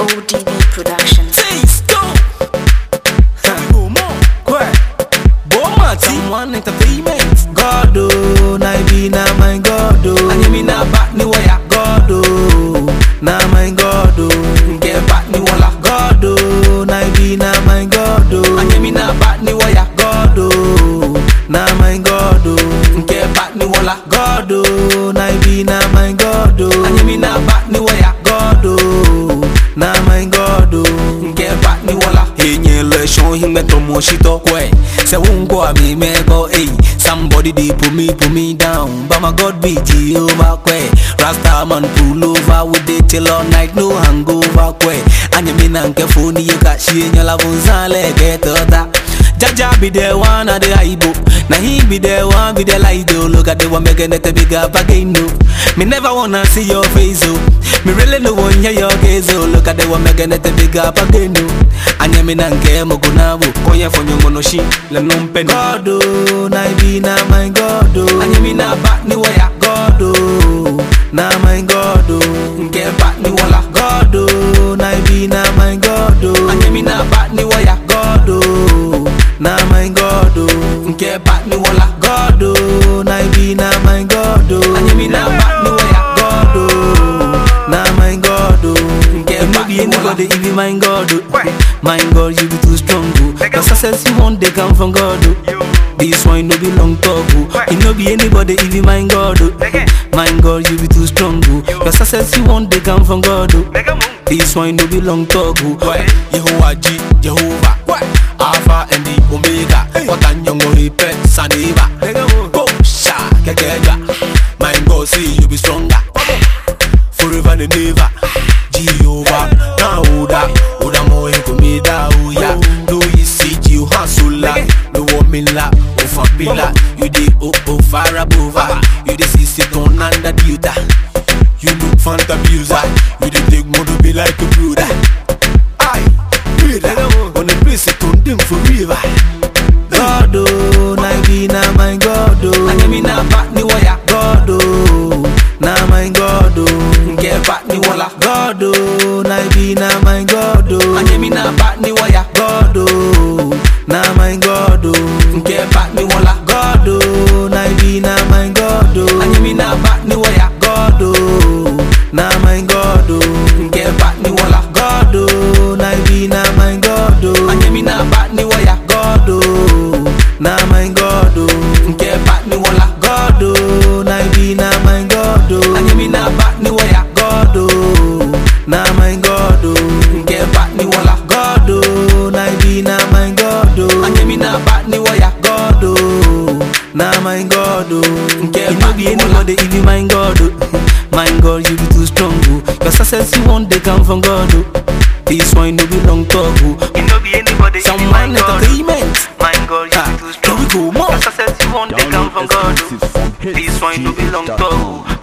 ODB Productions. Taste go. Go more. Kwe. Boma T1 Entertainment. God oh, na be na my God oh. Anye mi na back ni waya. God oh, na my God oh. Get back ni wala. God oh, na be na my God oh. Anye mi na back ni waya. God oh, na my God oh. Get back ni wala. God oh, na be na my God oh. Anye mi na back ni waya. God oh, na my God oh. Get back ni wala. Enye le shon hime tomo shito Kwe. Say won't me me go hey Somebody they put me put me down But my God be Jehovah kwe Rasta man pull over with it till all night no hangover kwe Anya me nanke phone you got she in your love unzale get oda Jaja be the one of the aibo Now he be the one be the light though Look at the one making it a big up again no Me never wanna see your face oh Me really no want hear your gaze oh Look at the one making it a big up again no Anya me nanke mo kunabo Koye fonyo ngono shi. Le numpe ni. God oh, na be na my God oh. Anye mi na back ni waya. God oh, na my God oh. Get back ni wala. God oh, na be na my God oh. Anye mi na back ni waya. God oh, na my God oh. Get back ni wala. God oh, na be na my God oh. Anye mi na back ni waya. God oh, na my God oh. Get You no back be ni wala. anybody if you my God oh. My God you be too strong oh. The success you want they come from God oh. This one no be long talk oh. You no be anybody if you my God oh. My God you be too strong oh. The success you want they come from God oh. This one no be long talk oh. Kwe. Yehovah G. Jehovah. Kwe. Alpha and the Omega. Wakanyongo repent Saniva. Go sha kekeja. My God see you be stronger. Forever and ever. Jehovah. Na uda. Uda moe kumida uya. Do you see you hasula? No woman la. Ofa pila. You the oh oh far above. her. You the see sit on under the uta. You look fanta abuser. You the take more to be like a brother. Aye, brother. On the place it on them forever. God oh, na be na my God oh. Anye mi na back ni waya. God oh, na my God oh. Get back ni wala. God oh, na be na my God oh. Anye mi na back ni waya. God oh, na my God oh. Get back ni wala. God oh, na be na my God oh. Anye mi na back ni waya. God oh, na my God oh. Get back ni wala. God oh, na be na my God oh. Anye mi na back ni waya. God oh, na my God oh. Get back ni wala. God oh, na be na my God oh. Anye mi na back ni waya. God oh, na my God oh. Get back ni wala. God oh, na be na my God oh. Anye mi na back ni waya. God oh, na my God oh. Get you no back be ni anybody if you my God oh. My God you be too strong oh. Your success you want they come from God oh. This one no be long talk oh. You know be anybody if you my Someone God. entertainment. My God, you Ah, be too strong. here we go, more. Your success you want they come from God. exclusive from This one no be long hitsgh.com. talk.